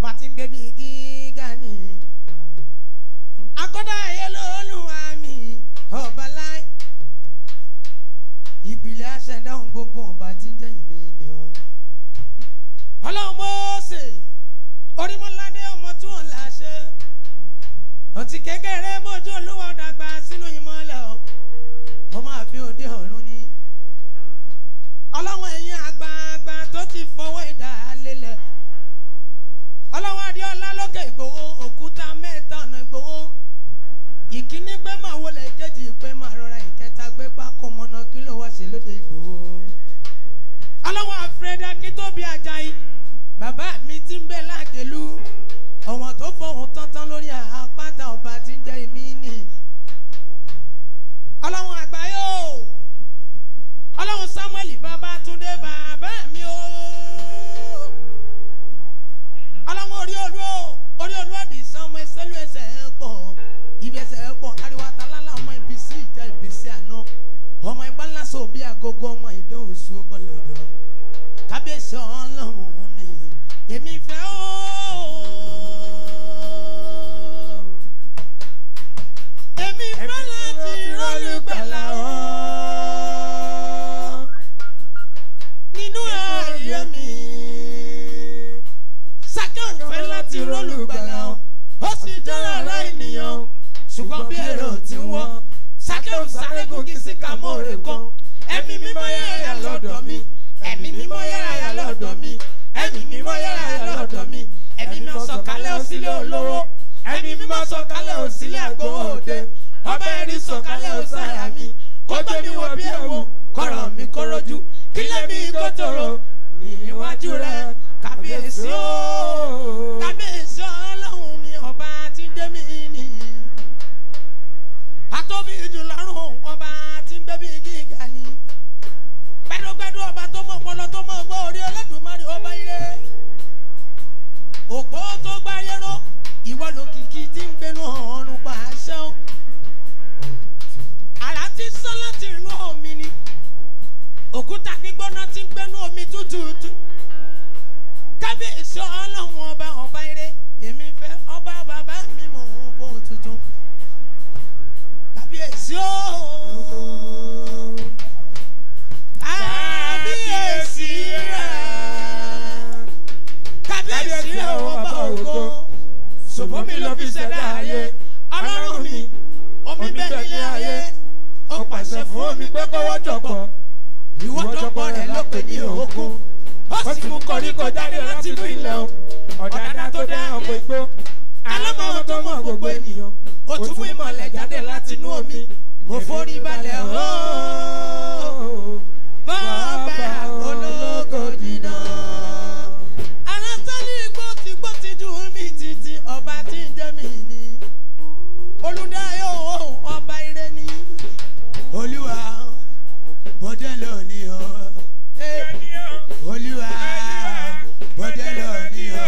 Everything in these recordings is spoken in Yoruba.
ọba tí ń gbé bí gíga ni akọ́dá ayé lóluwà mi ọba láì ìpìlẹ̀ aṣẹ̀dáhùn gbogbo ọba tí ń jẹ́ ìmí ni ọ. ọlọ́run mọ́ọ́sẹ̀ orímọ́ládé ọmọ tí wọ́n là ṣe ọtí kékeré mọ́jú olúwa dàgbà sínú ìmọ̀lẹ̀ ọ ọmọ àfi òde ọ̀run ni ọlọ́run ẹ̀yìn àgbààgbà tó ti fọwọ́ ìdá lélẹ̀ ọlọ́run adéọlá lókè ìgbòho òkúta mẹ́ta ọ̀nà ìgbòho ìkíní pé máa wọlé ìkejì pé máa rọra ìkẹta pé pákó mọ́nà kí ló wá ṣe lóde ìgbòho ọlọ́run àfẹ́dá kí tóbi ajayi bàbá mi ti ń bẹ láàgẹ̀lú ọ̀wọ̀n tó fọ̀hún tántán lórí àpáta ọba tí ń jẹ́ ìmí nì ọlọ́run àgbáyé o ọlọ́run samuel babatunde bàbá mi o ọlọ́run orí olú o orí olú ọ̀dì sanwó ẹsẹ̀lú ẹsẹ̀ ẹ̀ pọ̀ ibi ẹsẹ̀ ẹ̀ pọ̀ ariwo atalálà ọmọ ibi sí ìjà ibi sí àná ọmọ ìgbà ńlá sọ bí agogo ọmọ ìdán oṣù bọ́lọ̀dọ̀ kábíyèsí ọlọ́run mi èmi fẹ́ o. èmi fẹ́ láti rọ́ọ̀lù gbàlà o nínú ayé mi. Sákẹ́wọ̀n fẹ́ láti rọ́ọ̀lù gbàlà o, ó sì jẹ́ ara ènìyàn. Ṣùgbọ́n bí èrò ti ń wọ́, Sákẹ́wọ̀n sáré gòkè sí kàmóore kan. Ẹ̀mí mímọ́ yára lọ́dọ̀ mi, ẹ̀mí mímọ́ yára lọ́dọ̀ mi, ẹ̀mí mímọ́ yára lọ́dọ̀ mi, ẹ̀mí mímọ́ sọ̀kalẹ̀ òsílẹ̀ olówó, ẹ̀mí mímọ́ sọ̀kalẹ̀ òsílẹ̀ àgbowó òde, ọba ẹ̀rí sọ̀kalẹ̀ òsára mi, kọjọ́ mi wọ bí ẹ̀wọ̀n, kọ̀rọ̀ mi kọ́rọ́jú, kílẹ̀ mi kó tòrò níwájú rẹ̀ kábíyèsí o kábíyèsí ọlọ́run mi ọba tí ń dé mi nìyí atóbi jù lọ́rùn ọba tí ń gbẹ́bí gíga ni gbẹdúgbẹdú ọba tó mọ̀ ọpọlọ tó mọ̀ ọgbọ́ orí ọlẹ́dùnmọ́rin ọba ire òpó tó gbá yẹ́rọ ìwọ lòkìkí tí ń gbénu ọ̀run pa àṣẹ o àrà tí sán láti inú omi ni òkúta gbígbóná tí ń gbénu omi tútùtù kábíyèsí ọlọ́run ọba ọba ire èmi fẹ́ ọba bàbá mi mò ń bó tuntun kábíyèsí o kábíyèsí rẹ kábíyèsí rẹ ọba ògo ṣùgbọ́n mi ló fi ṣẹ̀dá ayé ọlọ́run mi omi bẹ́ẹ̀ nílé ayé ó pàṣẹ fún omi pé kọ́wọ́ jọ̀pọ̀ ìwọ́jọpọ̀ rẹ̀ ló pè ní òkun ó sì mú koríko jáde láti inú ilẹ̀ o ọ̀dàdà tó dá ọ̀pọ̀ igbó alámọ̀wọ́ tó mọ̀ gbogbo ènìyàn ó tún mú ìmọ̀lẹ̀ jáde láti inú omi mo forí balẹ̀ ooo bọ́ọ̀bà ológo dídán. alásọ́lé igbó ti gbó ti ju mi títí ọba tí ń jẹ́ mi ní olùdáyọ̀ ọba ire ní olúwa bọ́dẹ̀ lónìí o. Hey olúwa bọ́dẹ̀ lọ ní ọ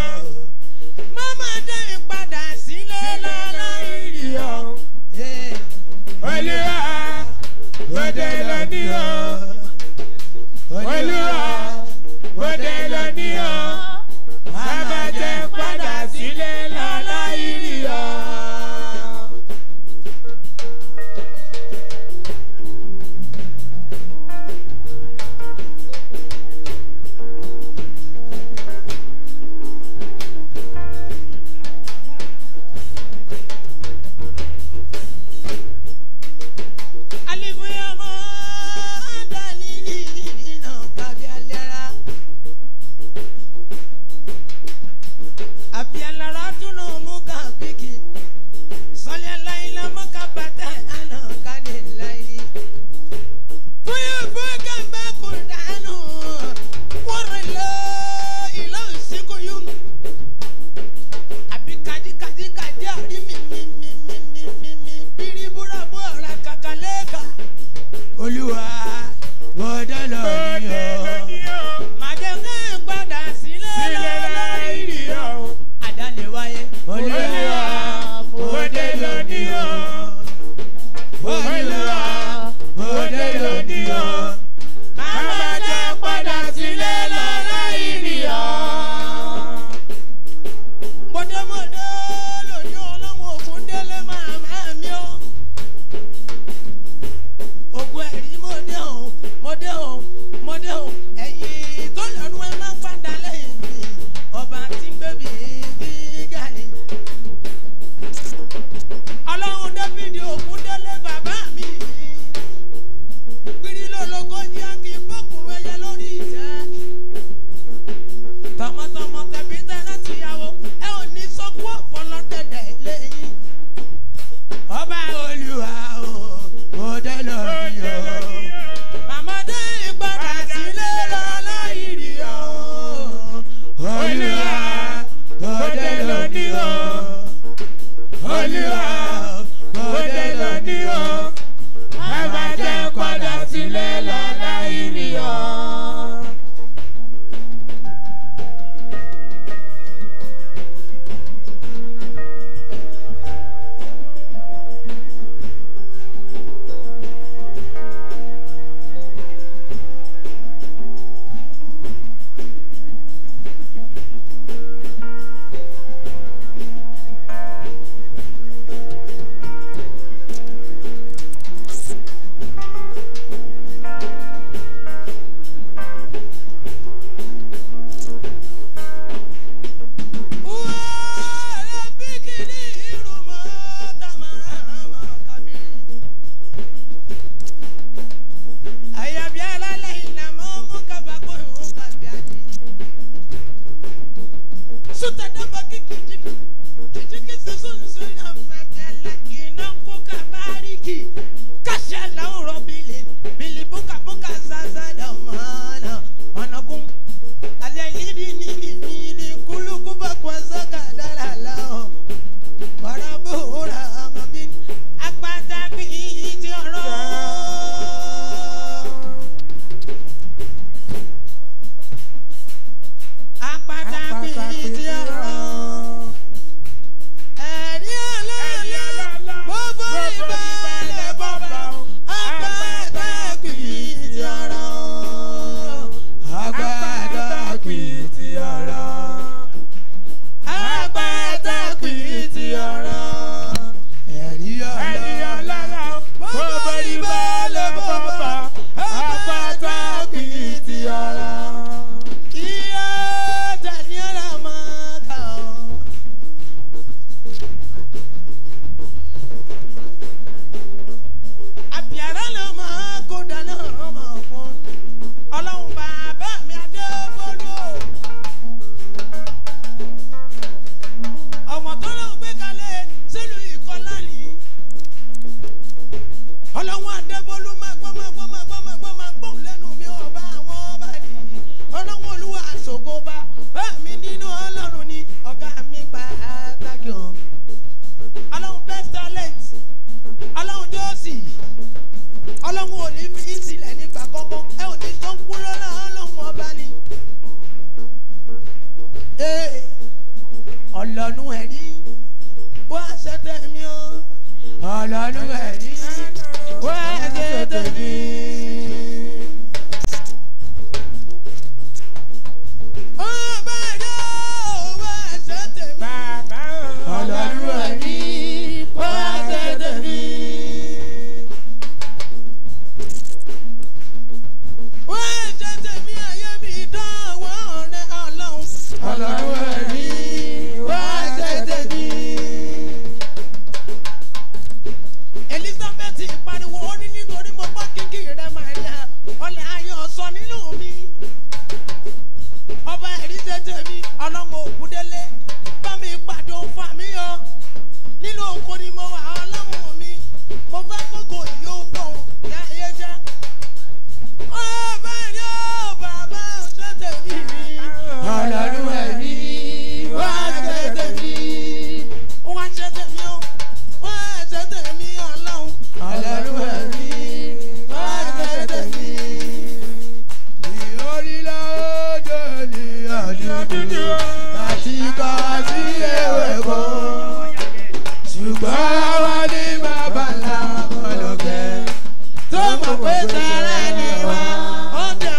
ọlọ́run ẹ̀rí wá ṣe tèmi. ó bá dé ó wá ṣe tèmi. ọlọ́run ẹ̀rí wá ṣe tèmi. wá ṣe tèmi ayé mi dánwò rẹ ọlọ́run. ọlọ́run ẹ̀rí wá ṣe tèmi. elizabeth pariwo ó ní nítorí mo gbọ́ kíkì rẹ maria ọlẹ̀ ayọ̀ sọ nínú mi ọba ẹ̀rí tètè mi ọlọ́mọ òkúdélé bá mi pàdé òun fà mí yọ nínú oko ni mo wà ọlọ́mọ mi mo fẹ́ kókò yìí ó pọ̀ yá ayé jẹ́ ọba ẹ̀rí ó bàbá tètè mi ọlọ́run ẹ̀rí wá tètè mi wá tètè mi ó wá tètè mi ọlọ́run ọlọ́run ẹ̀rí wá tètè mi. Ìhórílẹ̀ òjò ní àdúgbò àti ká sí ewé kan. Ṣùgbọ́n wá ní bàbá ńlá ọlọ́kẹ́ tó mọ̀ pé tẹ̀rẹ̀ ni wá. Ọdẹ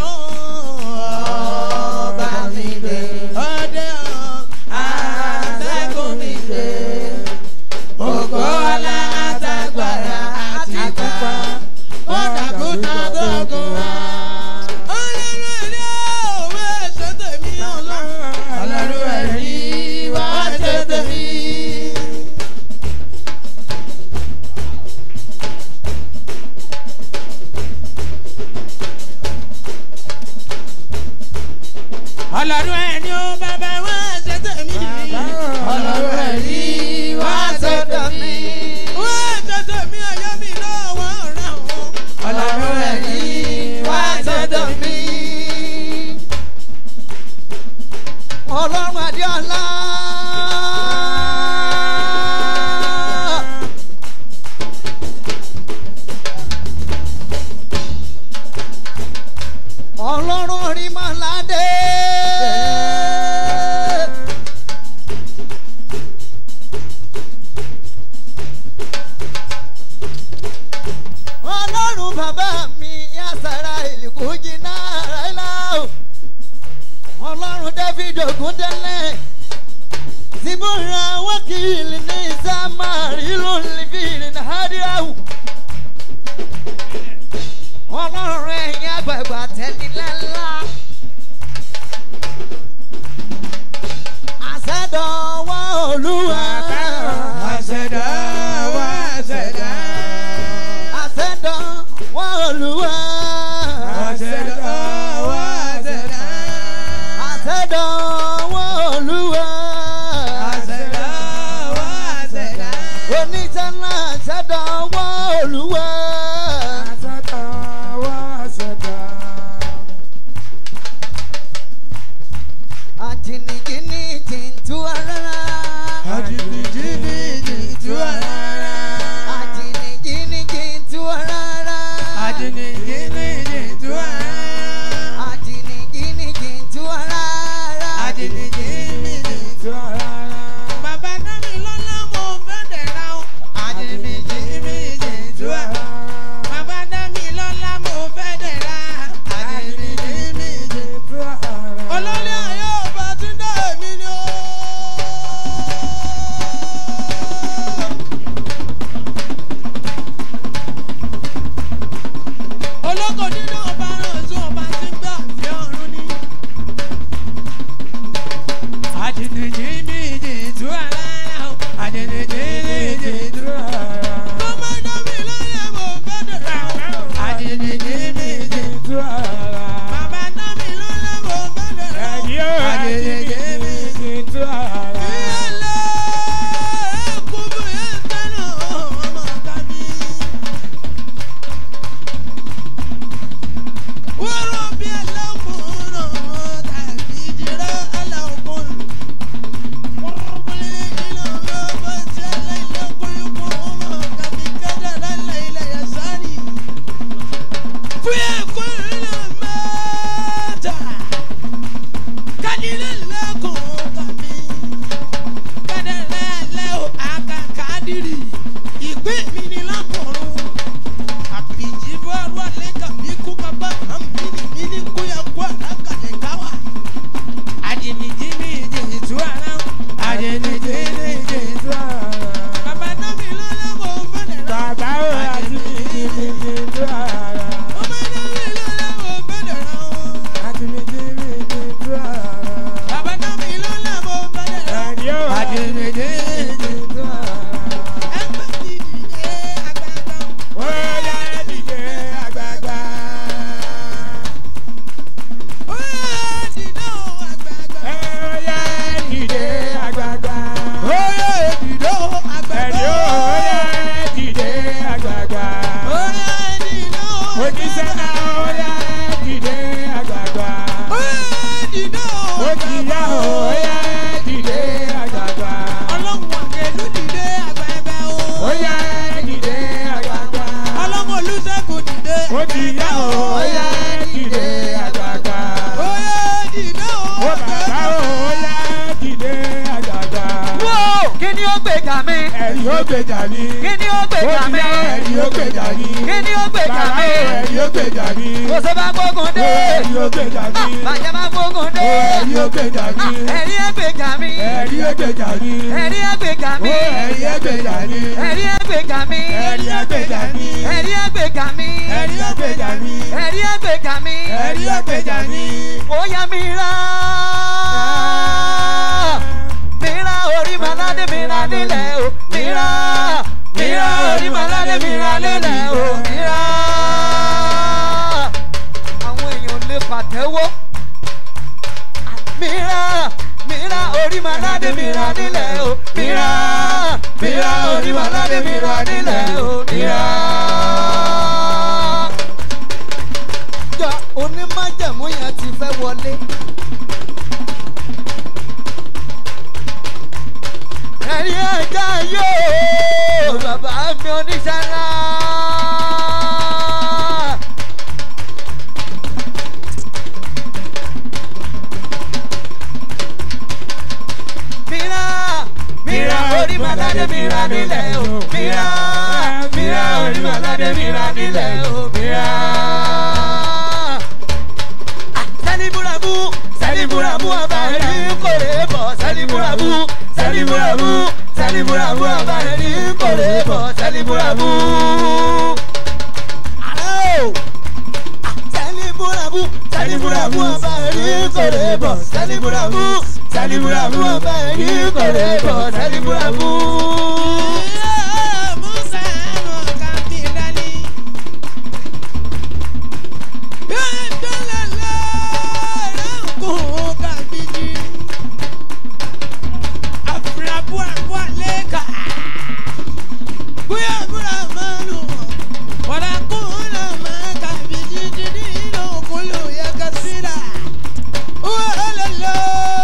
ọba mi gbé. Ọdẹ àtẹ́gùn mi gbé. Ògo ọlá àtàgbàrà àti pupa. Ó dàgúta tó gùn wá. Ọlọ́run ẹ̀rí òwe ṣe tèmi ọlọ́run. Ọlọ́run ẹ̀rí wá ṣe tèmi. Ọlọ́run ẹ̀rí ó bàbá wá ṣe tèmi. Ọlọ́run ẹ̀rí wá ṣe tèmi. Wá ṣe tèmi ayé mi lọ́wọ́ rẹ̀ wọ́n. Ọlọ́run ẹ̀rí wá ṣe tèmi. ọlọ́run adéọlá. ọlọ́run orímọ̀ládé. ọlọ́run bàbá mi yásàrà ìlú jìnnà rẹ̀ láò ọlọ́run david ogundẹ́lẹ̀ síbúra wákìlì ní samari lónìí ní hadiahu ọlọ́run ẹ̀yìn àgbààgbà tẹ̀lélẹ́lá àṣẹdọ̀wọ́ olúwa Àṣẹ̀dá wá ṣẹ̀dá. àṣẹdọ̀wọ́ olúwa Àṣẹ̀dá wá ṣẹ̀dá. àṣẹdọ̀wọ́ olúwa Bàbá náà mi lọ́lá mo fẹ́rẹ̀ rà. Bàbá o àti jìbìtì rárá. Ọmọ náà mi lọ́lá mo fẹ́rẹ̀ rà. Àti jìbìtì rárá. Bàbá náà mi lọ́lá mo fẹ́rẹ̀ rà. Ẹni o àti jìbìtì rárá. Ẹgbẹ́ ti dìde àgbàgbà. Ó yá dìde àgbààgbà. Ó yá dìde o àgbàgbà. Ó yá dìde àgbààgbà. Ó yá dìde o àgbàgbà. Ẹni o ó yá dìde àgbààgbà. Ó yá dìde o Oníṣẹ́ náà ó yá dìde àgbààgbà. Ó yá dìde o Ó ti yá o ó yá dìde àgbààgbà. Ọlọ́run àkẹ́lú dìde àgbàgbà o. Ó yá dìde àgbààgbà. Ọlọ́run olùṣègùn dìde Ó ti yá o ó yá dìde àgbààgbà. Ó yá dìde o Ó bàbá o ó yá dìde àgbààgbà. Wó! Kí ni ó gbèjà mi? Ẹ̀rí ó gbèjà mi. Kí ni ó Ó gbèjà ti mi? yá ẹ̀rí ó gbèjà mi. Kí ni ó gbèjà Bàbá mi? o ẹ̀rí ó gbèjà mi. Kò sí bá gbógun Ó dé. ẹ̀rí ó gbèjà mi. Bàjẹ́ bá gbógun Ó dé. ẹ̀rí ó gbèjà mi. Ẹ̀rí ẹ̀ gbèjà mi. Ẹ̀rí ó gbèjà mi. Ẹ̀rí ẹ̀ gbèjà Ó mi. ẹ̀rí ó gbèjà mi. Ẹ̀rí ẹ̀ gbèjà mi. Ẹ̀rí ó gbèjà mi. Ẹ̀rí ẹ̀ gbèjà mi. Ẹ̀rí ó gbèjà mi. Ẹ̀rí ẹ̀ gbèjà mi. Ẹ̀rí ó gbèjà mi. Ó yá mi rá. Mi rá orí màládé mi rá nílẹ̀ o. Mi rá. Mi rá orí màládé mi rá nílẹ̀ o. Mi rá. Àwọn èèyàn lè pàtẹ́wọ́. Mi rá. Mi rá orí màládé mi rá nílẹ̀ o. Mi rá. Mi rá orí màládé mi rá nílẹ̀ o. Mi rá jọ onímájẹ̀mú yẹn ti fẹ́ wọlé. ẹ̀rí ẹja yóò bàbá mi oníṣẹ́ ńlá. mira mira orí màládé mira nílẹ̀ o mira mira orí màládé mira nílẹ̀ o mira. sẹ́líbúrabú sẹ́líbúrabú ọba ẹ̀rí kòrè bọ̀ sẹ́líbúrabú sẹ́líbúrabú sẹ́líbúrabú ọba ẹ̀rí kòrè bọ̀ sẹ́líbúrabú. Àlọ́ sẹ́líbúrabú sẹ́líbúrabú ọba ẹ̀rí kòrè bọ̀ sẹ́líbúrabú sẹ́líbúrabú ọba ẹ̀rí kòrè bọ̀ sẹ́líbúrabú. Musa ẹ̀rọ kàfíńdálí. Yóò dọ́là lọ́rùn kàbíjì. Àfúrábù àbúrò lẹ́ka. Bóyá àbúrò máa lù wọ́n. Wàrà kún náà máa kàbíjì dídí ìlú òkúlù yẹ ká síra. Wọ́n lọ lọ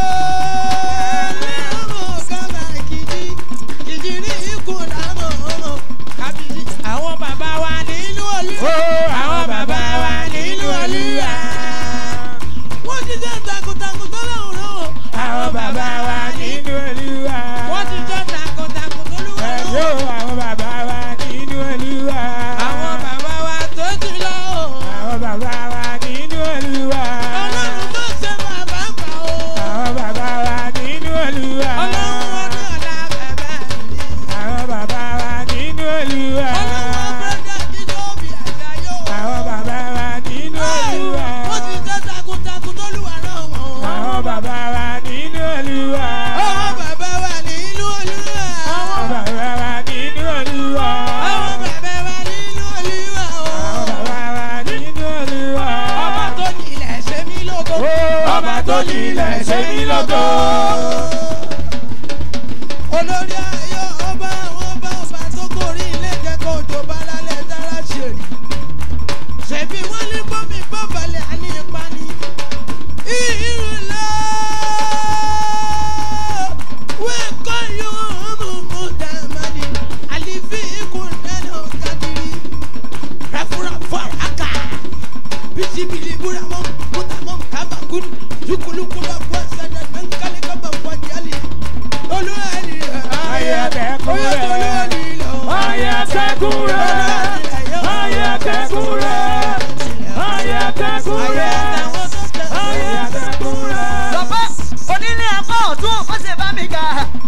lẹ́rùn kàbà kìjì. Kìjì ní ikú làmọ̀ ọmọ. Kàbíjì àwọn bàbá wa nínú olúwa. Àwọn bàbá wa nínú olúwa. Wọ́n ti jẹ́ takuntakun tó lọ́wọ́ lọ́wọ́. Àwọn bàbá wa nínú Olúwa. Wọ́n ti jẹ́ takuntakun tó lọ́wọ́ Ẹ̀rí o, lọ́wọ́. àwọn bàbá wa nínú Olúwa. Àwọn bàbá wa tó ti lọ o. Àwọn bàbá wa nínú Olúwa. Ọlọ́run má ṣe bàbá gbà o. Àwọn bàbá wa nínú Olúwa. Ọlọ́run wọn ní ọ̀la bẹ̀bẹ̀ mi. Àwọn bàbá wa nínú Olúwa. Ọlọ́run bẹ́ẹ̀ kí ló bí àjàyò. Àwọn bàbá wa nínú Olúwa. Wọ́n ti jẹ́ takuntakun tó lùwà náà wọ̀n. Àwọn bàbá wa nínú Olúwa. Àwọn bàbá wa nínú olúwa. Àwọn bàbá wa nínú Olúwa. Àwọn bàbá wa nínú olúwa o. Àwọn bàbá wa nínú Olúwa. Ọba tó ní ilẹ̀ ṣe mí lógo. Ọba tó ní ilẹ̀ ṣe mí lógo. Olórí ayọ̀ ọba àwọn ọba ọba tó gorí ilé jẹ́ kó jò bá lálẹ́ dára ṣèrì. Ṣèbí wọ́n ní bọ́mí bọ́balẹ̀ àní ìpani. Ìrùlọ wẹ́kọ̀ yóò mú mú dàmádì. Àlìfí ikùn dáná kàdìrí. Rafurafu àràkà. Bisibili buramọ mutamọ kabakun yukulukuba bọ sẹdẹ nankale kaba bọ jali. Olúwa ni Ayé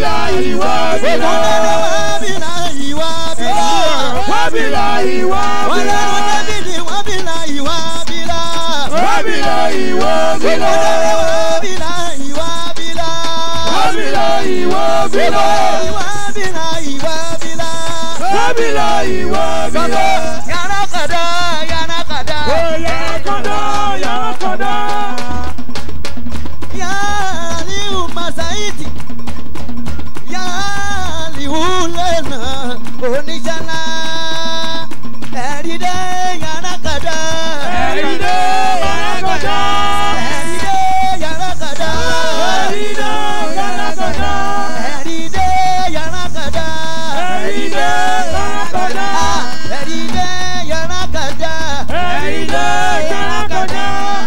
wábìlà ìwábìlà. wábìlà ìwábìlà. wábìlà wọ́n ìwábìlà. lọ́wọ́ dávìdì wábìlà ìwábìlà. wábìlà ìwábìlà. wábìlà ìwábìlà. wábìlà ìwábìlà. wábìlà ìwábìlà. wábìlà ìwábìlà. yàrá kàdá yàrá kàdá. ó yàrá kọ́dá yàrá kọ́dá. yàrá liu masaiti. yàrá liu lẹ́nà oníṣàlá. ẹ̀rí dé yàrá kàdá. ẹ̀rí dé yàrá kọ́dá. ẹ̀rí dé yàrá kàdá. ẹ̀rí dé yàrá kọ́dá. ẹ̀rí dé yàrá kàdá. ẹ̀rí dé yàrá kọ́dá. ẹ̀rí dé yàrá kàdá. ẹ̀rí dé yàrá kọ́dá.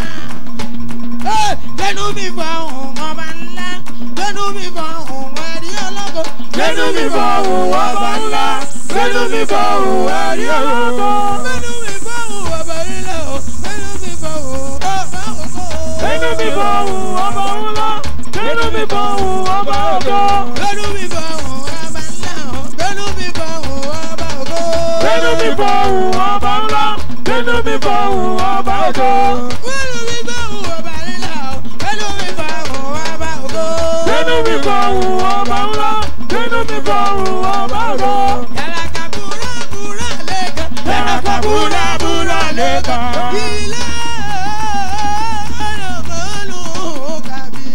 Gbẹ́nu mi fọ ohun ọba ńlá. Gbẹ́nu mi fọ ohun ẹ̀rí ọlọ́gọ. Gbẹ́nu mi fọ òun ọba ńlá. Gbẹ́nu mi fọ òun ẹ̀rí ọlọ́gọ́. Gbẹ́nu mi fọ ohun ọba ńlá o. Gbẹ́nu mi fọ ohun ọba ògo. Gbẹ́nu mi fọ òun ọba ńlá. Gbẹ́nu mi fọ òun ọba ògo. Gbẹ́nu mi fọ ohun ọba ńlá o. Gbẹ́nu mi fọ ohun ọba ògo. Gbẹ́nu mi fọ òun ọba ńlá. Gbẹ́nu mi fọ òun ọba ògo. Gbẹ́nu mi fọ ohun ọba ńlá o. Gbẹ́nu mi fọ ohun ọba ògo. Gbẹ́nu mi fọ òun ọba ńlá. Gbẹ́nu mi fọ òun ọba ògo. Yàrá kàbúrà búrà lẹ́kàn. Yàrá kàbúrà búrà lẹ́kàn. Ilé ọlọ́mọlú kàbí.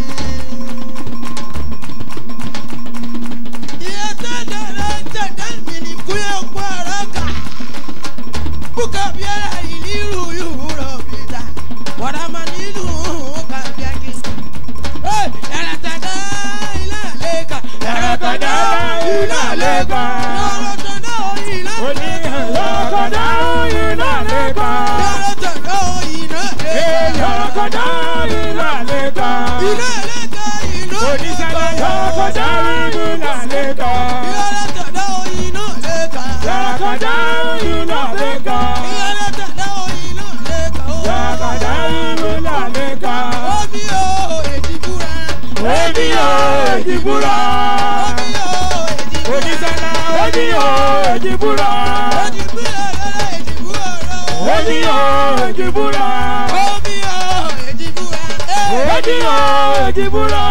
Iye tẹ́tẹ̀rẹ́ tẹ̀tẹ̀ mi ní kúyẹ̀ ọ̀pọ̀ ọ̀rọ̀ kà. Bùkà bíẹ́rẹ̀ ìlú yúrọ̀ bìtà. Wàrà máa nínú kàbí ẹ̀kí. Yàrá tẹ̀tẹ̀ ilé àlẹ́kà. Yàrá kàdá ilé àlẹ́kà. Yàrá tẹ̀tẹ̀ ilé Oní àlẹ́kà. yàrá kàdá ilé àlẹ́kà. Yàrá tẹ̀tẹ̀ ilé àlẹ́kà. Yàrá kàdá ilé àlẹ́kà. Ilé àlẹ́kà ìlú Oníṣẹ́lẹ̀ yàrá kàdá ilé àlẹ́kà. Yàrá tẹ̀tẹ̀ inú àlẹ́kà. Yàrá kàdá ilé àlẹ́kà. Yàrá tẹ̀tẹ̀ inú àlẹ́kà. Yàrá kàdá ilé àlẹ́kà. Omi o èjì búra. Omi o èjì búra. Omi o èjì búra. Oníṣẹ́lẹ̀ omi o èjì búra. Èjì búra lọ́la èjì búra rẹ̀ o. Omi o èjì búra. Omi o èjì búra. Omi o èjì búra.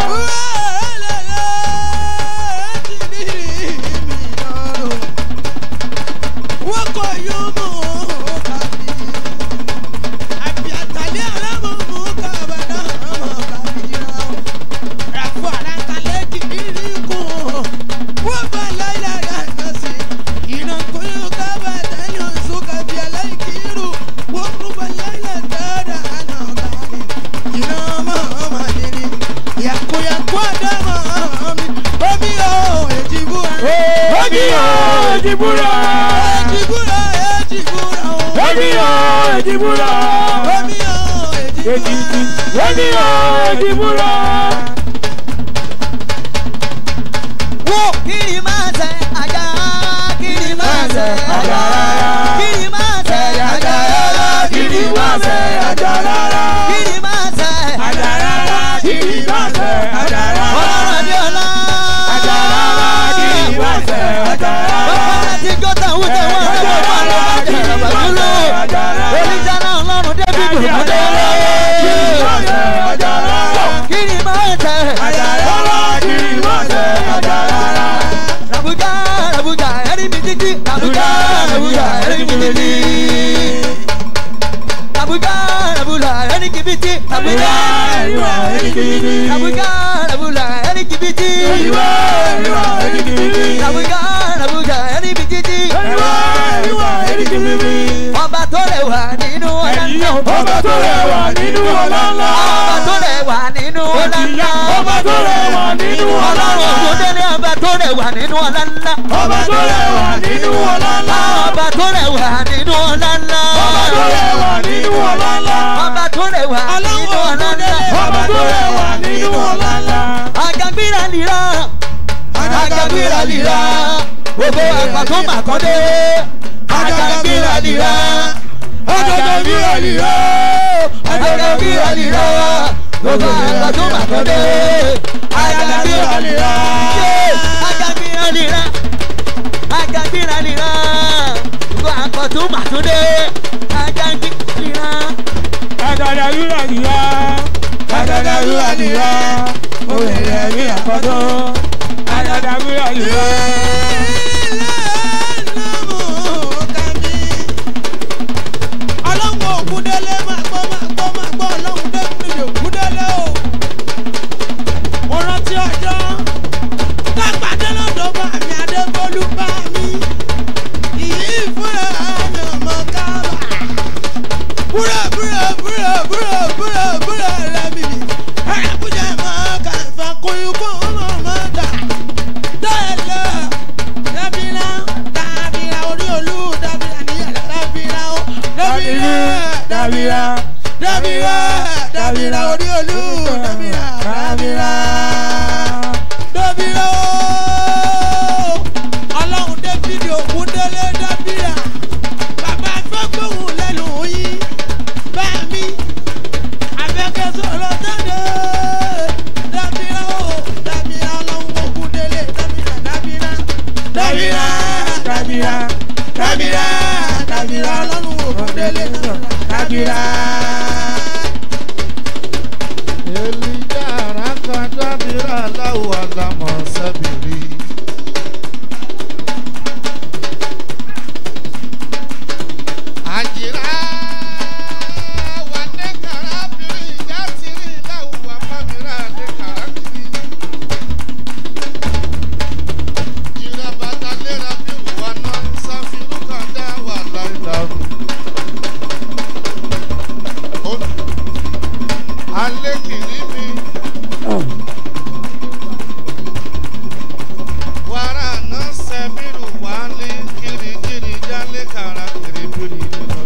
Wọ́n kọ yóò mú kàbí. Àbí àtàlẹ́ alámọ̀ mú kàbàdà mọ̀ kàbí rà. Ràfọ̀ àràkàlẹ̀ kìíní kù. Wọ́n bá láyà rà yàn sí. Ìrànkúnyó kábàdà yàn sún kàbí aláìkírù. Wọ́n kú bá láyà dáadáa àná kàbí. Ìrànmọ́ ọmọdé ni. Yàkúyàkú àdámọ̀ mi. Omi ò èjì búra. Omi o èjì búra. Èjì búra èjì búra o. Omi o èjì búra. Omi ò èjì Èjì búra. Omi o èjì búra. wo kiri máa tẹ ajá kiri máa tẹ ajá kiri máa tẹ ajá Kiri má ṣe ajá rárá. kiri máa tẹ Ajá rárá. Kiri má ṣe ajá rárá. ọlọ́run àbí ọlá Ajá rárá. Kiri má ṣe ajá rárá. bàbá láti gọ́tà wúdẹ̀ wọ́n lọ́wọ́ wọn ló bá jẹ àbájúlò oníjànà ọlọ́run débi gbòmọdé Kiri má ṣe ajá rárá. kiri máa tẹ Ajá rárá. Kiri má ṣe ajá rárá. rabuja rabuja ẹni mi títí rabuja rabuja ẹni mi títí rabuja rabuja ẹni kìbìtì rabuja Ìwà ẹni kìíní. rabuja rabuja ẹni kìbìtì Ìwà ìwà ẹni kìíní. rabuja rabuja ẹni mi títí Ìwà ìwà ẹni kìíní. ọba tó rẹwà nínú ọlá ńlá Ọba tó rẹwà nínú ọlá ńlá. ọba tó rẹwà nínú ọlá ńlá Ọba tó rẹwà nínú ọlá ọlọ́run ńlá. ògùndélé ọba tó rẹwà nínú ọlá ńlá Ọba tó rẹwà nínú ọlá ńlá. ọba tó rẹwà nínú ọlá ńlá Ọba tó rẹwà nínú ọlá ńlá. ọba tó rẹwà nínú ọlá ńlá Ọba tó rẹwà nínú ọlá ńlá. agagbira lira agagbira lira gbogbo àpàtó màkọ́dé agagbira lira Agagbira lira. agagbira lira gbogbo àgbà tó mà tó dé. Àjàgbéra nìra. Àjàgbéra nìra. Àjàgbéra nìra. Gbogbo àgbà tó mà tó dé. Àjàgbéra nìra. Àdàdà rírà nìyá. Àdàdà rírà nìyá. Mo lè rẹ̀ ní àkọ́tọ́. Àdàdà rírà nìyá. ọlọ́run ògúndélé máa gbọ́ máa gbọ́ máa gbọ́ ọlọ́run dẹ́kun ògúndélé o. mo rántí ọjọ́ lágbàdé lọ́dọ̀ bá mi adébólú bá mi ìyí ìfúnra mi ọmọ kábà. búrọ̀ búrọ̀ búrọ̀ búrọ̀ búrọ̀ búrọ̀ rẹ̀ mi mi ẹ̀rẹ́ kújẹ́ máa kà fà kóyún kó ọmọ máa dà. dáìlẹ̀ dábìlà dábìlà orí olú dábìlà níyàrá dábìlà ó dábìlà dábìlà dábìlà dábìlà orí olú dábìlà dábìlà dábìlà ó. ọlọ́run débìlì òkú délé dábìlà bàbá gbọ́gbóhùn lẹ́nu yín bá mi abẹ́kẹ́ sọ̀rọ̀ jáde dábìlà ó dábìlà ọlọ́run òkú délé dábìlà dábìlà dábìlà dábìlà dábìlà dábìlà ọlọ́run òkú délé dábìlà. Elija araka dabira lawo alamo sabiri. Àjìrá wà ní kàrábìrì ìjà tìrì láwo àpamìrà ní kàrábìrì. Jìrà bàtà lera bí wà náà sáfìrú kan dá wà láìláàrú. Alẹ́ kìíní mi. Wàrà náà sẹ́bìrù wálé kirikiri jálé kàrà kiribiri lọ.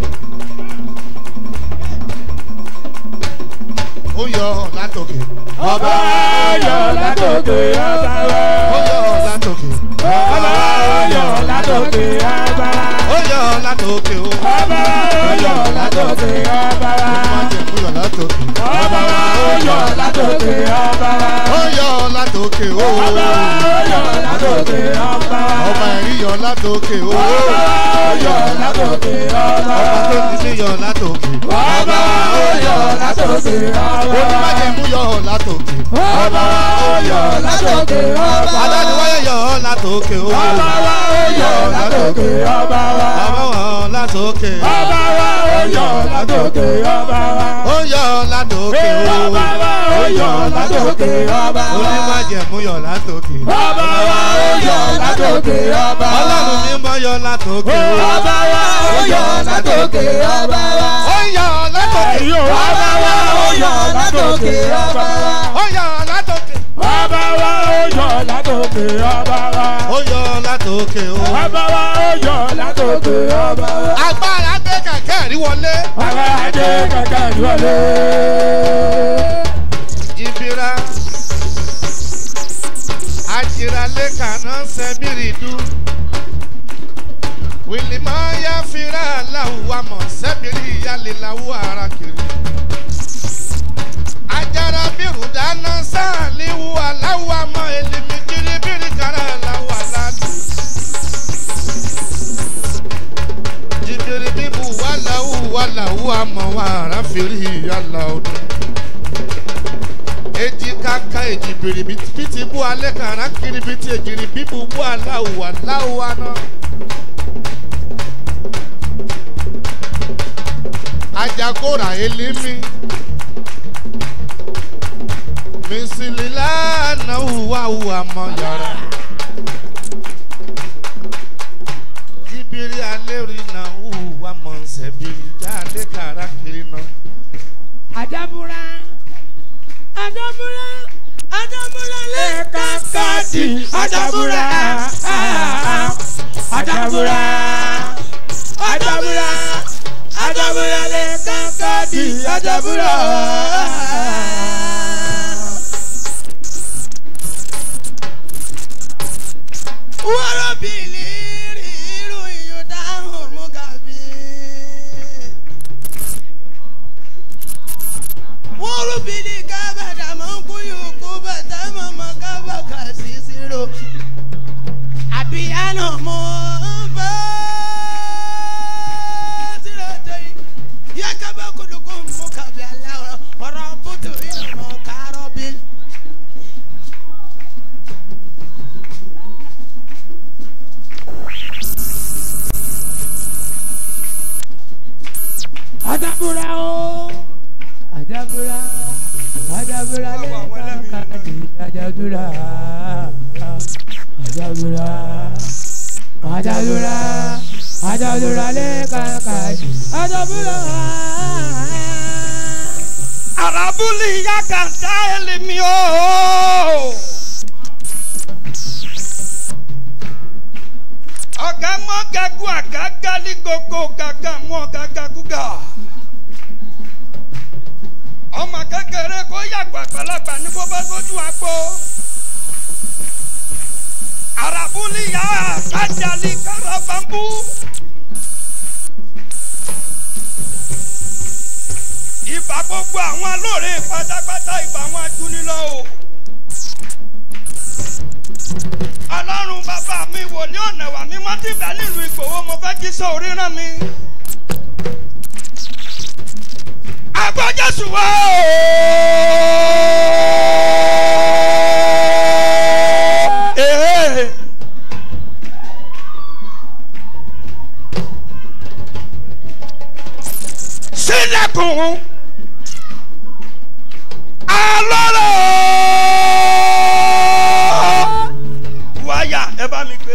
Ó yọ látòkè. Ọba ayọ̀ látòkè ọba wa. Ó yọ látòkè. Ọba ayọ̀ látòkè ọba wa. Ó yọ látòkè o. Ọba ayọ̀ látòkè ọba wa. Má jẹ̀ kó yọ látòkè. Ọba ayọ̀ látòkè ọba wa. Ó yọ látòkè o. Ọba ayọ̀ látòkè ọba wa. Ọba ẹ̀rí yọ látòkè o. Ọba ayọ̀ látòkè ọba Ọba tó wa. ti sí yọ látòkè. Ọba ayọ̀ látòkè ọba wa. Onímájẹ̀mú yọ látòkè. Ọba ayọ̀ látòkè ọba wa. Adániwáyé yọ látòkè o. Ọba wa ayọ̀ látòkè ọba wa. Ọba wọn látòkè. Ọba wa ayọ̀ látòkè ọba wa. Ó yọ látòkè o. Ọba wa ayọ̀ látòkè ọba wa. Onímájẹ̀mú yọ látòkè. Ọba wa ayọ̀ látòkè ọba wa. Ọlọ́run mímọ́ yọ látòkè o. Ọba wa ayọ̀ látòkè ọba wa. Ó yọ látòkè. Ọba wa ayọ̀ látòkè ọba wa. Ó yọ látòkè. Ọba wa ayọ̀ látòkè ọba wa. Ó yọ látòkè o. Ọba wa ayọ̀ látòkè ọba wa. Agbára gbé kẹ̀kẹ́ rí wọlé. Ọba adé kẹ̀kẹ́ ìwọlé. Ìbíra. Àjìrálé kàná sẹ́bìrìdú. Wìlìmọ̀ yá fira láwùwá mọ̀ sẹ́bìrì ìyálé láwù ara kiri. Àjàrà bírù dáná sáàlíwù aláwù àmọ́ èlìmí kiri bírì kára láwù aládù. Jìbìrì bíbù wà láwù wà láwù àmọ́ wàrà fìrí ìyálà ọdún eji kaka eji biribiti bu alẹ kara kiribiti ejiri bibu bu aláwọ aláwọ aná. ajagora elimi misilila na huwa huwa mọ yàrá. jibiri aleri na huwa mọ nsẹbiri jáde kara kiri náà. Adabura, Adabura, Adabura le kakadi. Adabura, ah, Adabura, Adabura, Adabura le kakadi. Adabura. Wọ́rọ̀ bìlì rí irú ìyọ̀dá hàn mú kàbí. Wọ́rọ̀ bìlì kábà. àjàdúrà àjàdúrà lẹ́ẹ̀kan kàjì àjàdúrà. Arabuli ya kanta elimi o. Ọ̀gá mọ́ gagu àgágá ní gbogbo gàgà mọ́ gàgà gúgà. Ọmọ kékeré kó yàgbà àgbàlagbà ní bó bá sójú àgbo. Arabuli ya kájàlí karabambu. Ìbà gbogbo àwọn alóore pátápátá ìbà wọn adúnilọ́ o. Ọlọ́run bàbá mi wò ní ọ̀nà wà mí mọ́ tí bẹ́ẹ̀ nílùú Ìgbòho mo fẹ́ kí sọ oríran mi. Àgbọ̀ Jésù wá o. Ee. Sílẹ̀kùn alọ́rọ̀ wáyà ẹ bá mi gbé.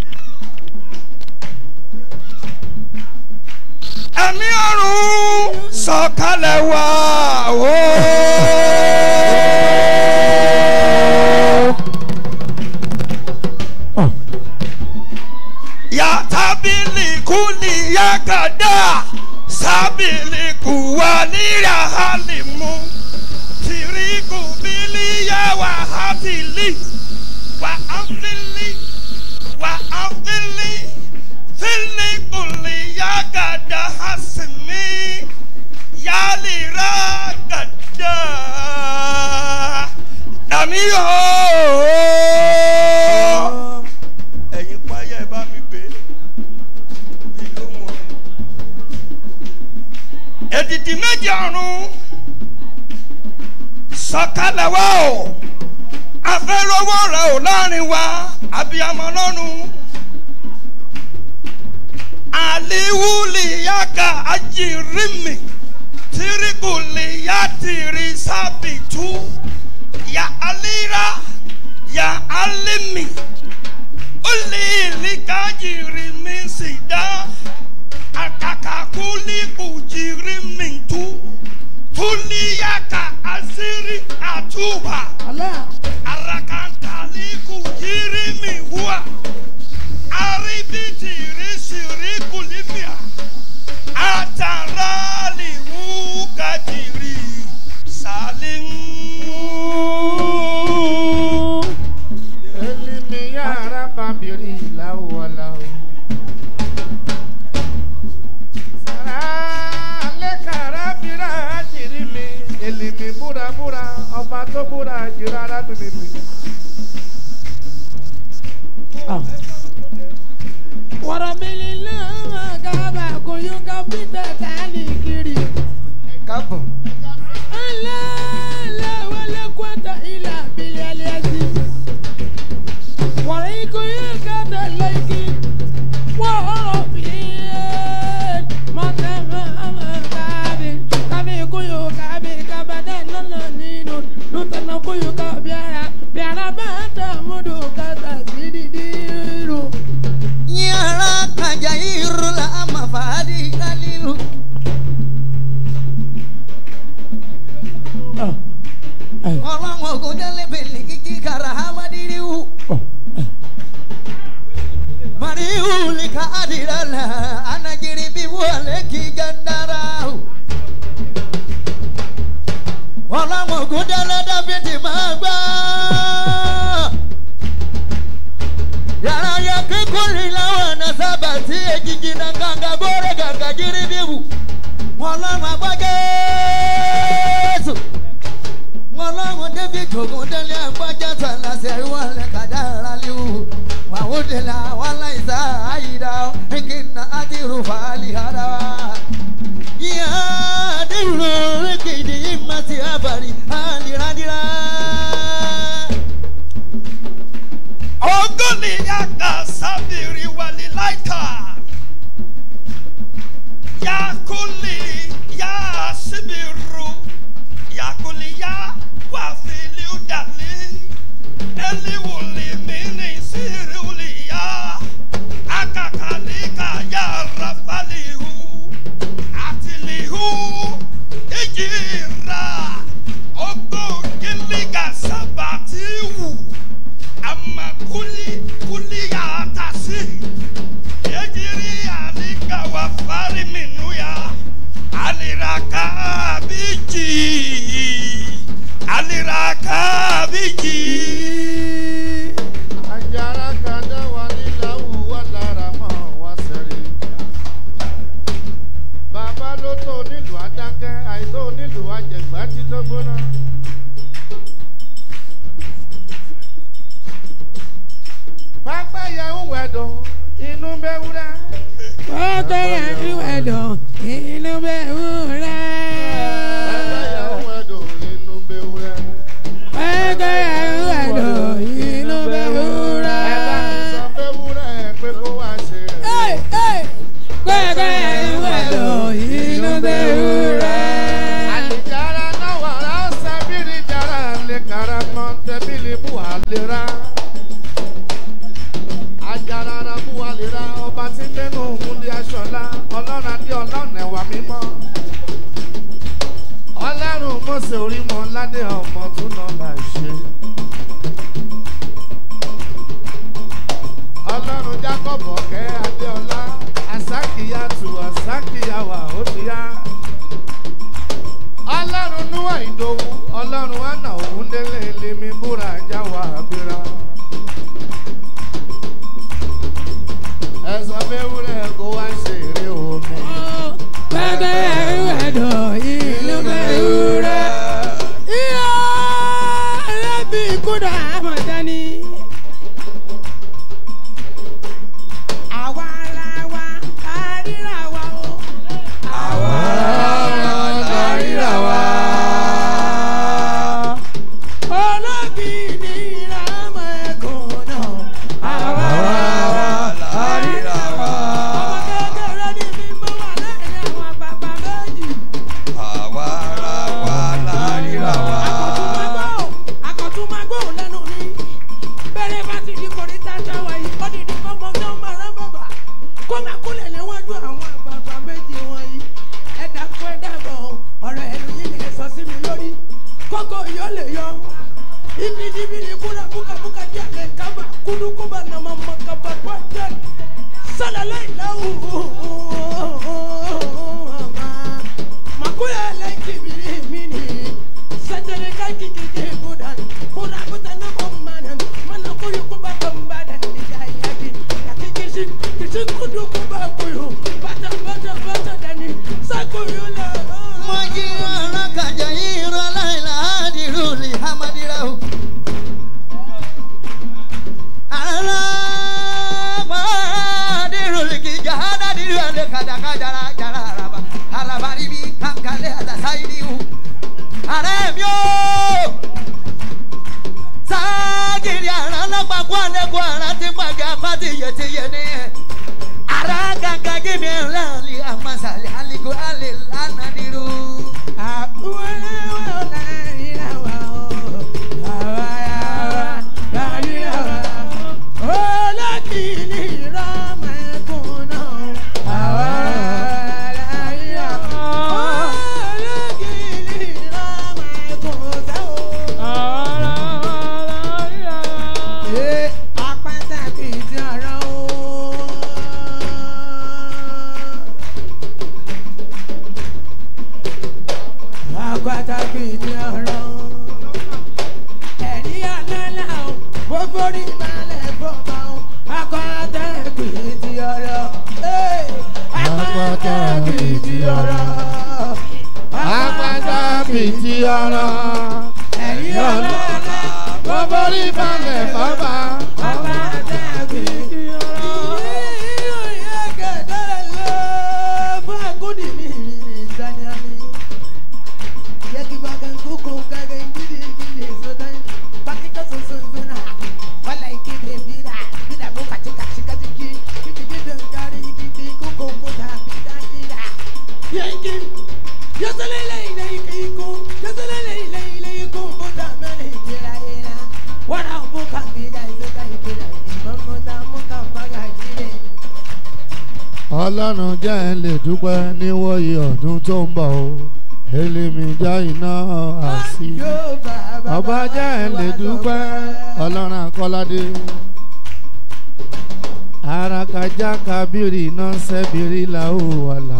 ẹ̀mí ọ̀run sọ̀kalẹ̀ wá o. yàtàbílì kúlì yàgàdà sábìlì kùwà halimu tiriku biliya wa hafili wa afili wa afili fili kuliya gada hasimi yalira gada àmì yóò ẹ̀yin payá ẹ bá mi gbé ìlú wọn èdìdì méjì ọ̀run sọ̀kalẹ̀ wá o afẹ́rọ́wọ́ rẹ̀ ò láàrin wa abiyamọ lọ́run aliwuli yaka ajirimi tirikuli ya tiri sabitu ya alira ya alimi ulili kajirimi sida akakakuli kujirimi tu tuliyaka asiri atuba arakantali kujirimi huwa aribitiri siri kulimia atarali wukajiri salim. Elimi yara babiri lawala. Sara lekara bira jiri mi. Elimi búra búra ọba tó búra jìrà arábìnrin mi. Warabilila magaba kuyuka pita kali kiri. káàbọ̀ Allah la wala quwwata illa billahi aziz. Warai kuyuka da laiki. Wa rabbil matama amakabi. Kabi kuyuka bi kabada nana ninu. Nutana kuyuka biara. Biara bata mudu kata sididiru. yàrá kàjà irú la ama fàádì kálílù. ọlọ́run ògùn délé bèlè kíkí kàrà hámádìríwù. mariwu ni ká àdìrà là anagiri bí wọlé kí gandara. ọlọ́run ògùn délé dábìtì máa gbọ́ yàrá ya kíkúrì láwọn ọ̀nà sábà tí èjìjì náà gàgà bórè gàgà jírí bíbù wọn lọ́rùn agbájẹ́sù wọn lọ́rùn david ogun délé agbájẹ́sù aláṣẹ wọn lè kàdá ara léwu wọn ò délé àwọn aláìsá àyídá ìkìnnà àti rúfàálì ara wa. yíyá àdéhùn oríkèdè yìí má ti àbàrí àlìrádìrá. Ogoli yaka sabiri wali laita. Yakuli ya sibiru. Yakuli ya wafili udali. Eli wuli mini siri wuli ya. Aka kuliya tasi ejiri alika wa fari minuya aliraka biji aliraka biji. Ajara kada wali lawu walara mọ wá sẹ́rí. Bàbá ló tó nílùú Adákẹ́, àìtó nílùú Àjẹgbá tí tó gbóná. Pápá yẹn ń wẹ̀dùn, inú bẹ́ wúrẹ́. Gbogbo yẹn ń wẹ̀dùn, inú bẹ̀ wúrẹ́. Pápá yẹn ń wẹ̀dùn, inú bẹ́ wúrẹ́. Gbogbo yẹn ń wẹ̀dùn, inú bẹ̀ wúrẹ́. Ẹ bá mi sọ fẹ́ wúrẹ́ pé kó wá ṣe Hey, rẹ̀. hey. Gbogbo yẹn ń wẹ̀dùn, inú bẹ̀ wúrẹ́. Alijara na wara sabiri jara le kara mọ̀ntẹ́ bílí bu àlera. Ajara ra bu àlera ọba tí ń gbénu múlí aṣọlá ọlọ́run adé ọlọ́run ẹ̀wà mímọ́. Ọlọ́run Mọ́sẹ̀ orí mọ́ ládé ọmọ tún náà là ṣe. Ọlọ́run Jákọ̀bù ọ̀kẹ́ Adéọlá Asákìyàtù Asákìyàwà ó ti yá ọlọ́run níwà ìdòwú ọlọ́run àná òun délé lèmi búra jáwà àbíra. ẹ̀sán fẹ́wúrẹ́ kó wá ṣe eré omi. Gbogbo yẹn ń wẹ̀dùn, inú bẹ̀ wúrẹ́. Ìyá ẹlẹ́bí kúdà àmọ̀tẹ́ni. Àwa ara wa, àríra wa o. Àwa àríra wa. olóbì ní ìrámọ̀ ẹ̀kọ́ náà. Àwa àríra wa. ọmọ kékeré ní mímọ́ wà lẹ́yìn àwọn bàbá méjì. àwa ara wa láríra wa. Akọ̀túnmágbó lẹ́nu ní. Bẹ́rẹ̀ bá ti di kòríta táwa yìí, ó dìde kọ́ mọ náà máa rán bàbà. Kó máa kúlẹ̀ níwájú àwọn àgbààgbà méjì wọ̀nyí. Ẹ dàpọ̀ ẹ dàbọ̀ ọ̀rọ̀ ẹnu yìí lè sọ sí mi lórí. Kókó yóò lè yọ. Ibi níbi ni kúrò búkabúka díẹ̀ lè kábà. Kúdúkúbà nà máa mọ kaba pọ̀ jẹ́. Sọ̀lá lẹ́yìn láwù. Makuya lẹ́yìn kìbìrì mi nìyí. Sajere ka kiki ke budan, kura buta na bombanan, mana kuyu kuba bombadan ni jayaki. Ya kiki sin, kisin kudu kuba kuyu, bata bata bata dani, sakuyu la. mo jí ọ̀rọ̀ kàjọ yìí rọ láìla àdìrú lè hamadira o. àrà àdìrú lè kí jahada dìrú àlè kàdàkà jara jara araba araba ríbi kankanlẹ̀ àdàsáyìí o. àrẹ mi o. ságìrì àrà lápapọ̀ àlẹ́kọ̀ọ́ àrà tí pàgẹ́ apá ti yẹ ti yẹ ní ẹ̀. Ara ganga gimi lali amasali aligo ale lana diru. Àkúwẹ́lẹ́ wà láàrin àwa o, àwa yàrá láàrin àwa. Olókìní ìrọ́mọ ẹkùn náà, àwa láàrin àwa. Olókìní ìrọ́mọ ẹkùn sáwọ́. Ṣé apátákì ti ọ̀rọ̀ o? Apátákì ti ọ̀rọ̀ o. Ẹ̀rí ọ̀lọ́lá o, gbogbo rí balẹ̀ bọ́mọ o. Apátákì ti ọ̀rọ̀. Hey! Apátákì ti ọ̀rọ̀. Apáta fìtí ọ̀rọ̀. Ẹ̀rí ọ̀lọ́lá, gbogbo rí balẹ̀ bọ́mọ o. Apátákì ti ọ̀rọ̀. Ìyá gẹ̀dẹ̀ lọ fún àgùdì mi ní Sanyani. Yaki bagan kuku kaga ingidi ingidi sodan. Bakika susuzuna. Wala ikide bida. Bida buka chika chika chiki. Kiki bida ngari ikidi kuku kuta bida ida. Yanki. Yasalele ile ikiku. Yasalele ile ile iku buta mene jira ira. Wara buka bida isoka ikida. Mamuta muka baga jire. ọlọ́run jẹ́ ẹ lè dúpẹ́ níwòye ọdún tó ń bọ̀ o èlémi já iná àsì ọba jẹ́ ẹ lè dúpẹ́ ọlọ́run akọ́ládé kaja kabiri nọnsẹ biri la o wala.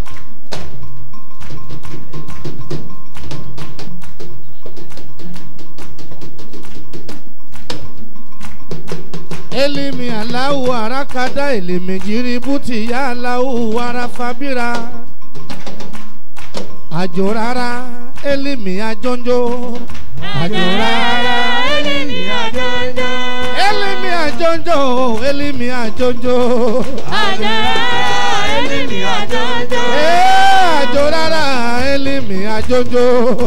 elimi alahu arakada elimi jiributi ya alahu arafabira àjò rárá elimi ajonjo àjò rárá elimi ajonjo elimi ajonjo elimi ajonjo Eh, àjò rárá elimi ajonjo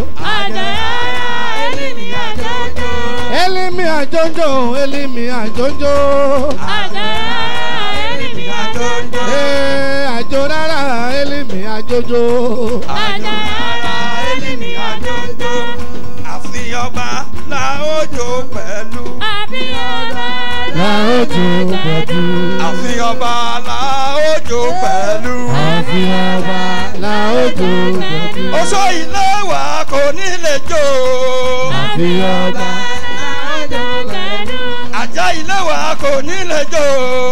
elimi ajonjo elimi ajonjo Eh, àjò rárá elimi ajonjo. àfihàn ọba la ó jó pẹ̀lú. láòjò pẹ̀lú. àfihàn ọba la ó jó pẹ̀lú. àfihàn ọba láòjò pẹ̀lú. oṣó ilé wa kò ní lè jó. àfihàn ọba ajá ilé wa kò ní lè jó.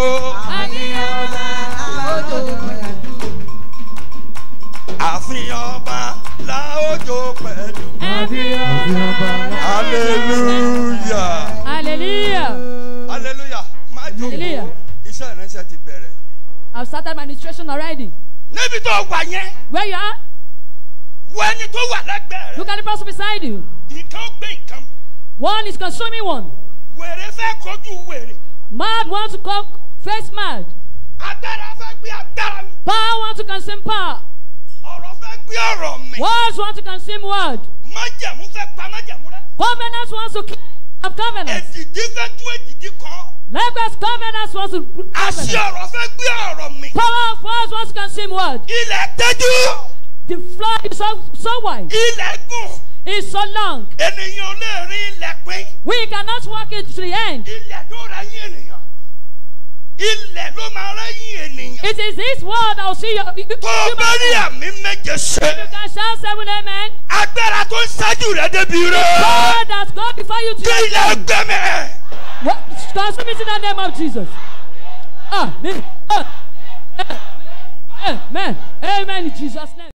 àfihàn ọba la ó jó pẹ̀lú. àfihàn ọba hallelujah Hallelujah. hallelujah má jó Hallelujah. iṣẹ́ ìránṣẹ́ ti bẹ̀rẹ̀. I've started my administration already. níbi tó wà yẹn Where you are, wo ẹni tó wà lẹ́gbẹ̀ẹ́ rẹ̀ look at the person beside you. nǹkan ó gbé nǹkan One is consuming one. wèrè fẹ́ kojú wèrè Mad wants to come face mad. agbára fẹ́ gbé agbára mi Power wants to consume power. ọ̀rọ̀ fẹ́ gbé ọ̀rọ̀ mi Words want to consume word. májẹ̀mú fẹ́ pa májẹ̀mú rẹ Covenants wants to kill of covenants. èdìdí fẹ́ tú èdìdí kan Likewise, covenants wants to àṣì covenant. ọ̀rọ̀ fẹ́ gbé ọ̀rọ̀ mi Power of words wants to consume word. ilẹ̀ tẹ́jú The floor is so, so wide. ilẹ̀ gùn It's so long. ènìyàn ò lè rí ilẹ̀ pín We cannot walk it to the end. ilẹ̀ tó rẹ́yìn ènìyàn ilẹ̀ ló máa rẹ́yìn ènìyàn It is this word that will see your. You, you, tó o you bá rí àmì méje ṣe can shout seven amen. agbára tó ń ṣáájú rẹ débi rẹ God has gone before you to kí your ilẹ̀ end. gbẹmẹ. What? Consume it in the name of Jesus. Amen. Amen. Amen. In Jesus' name.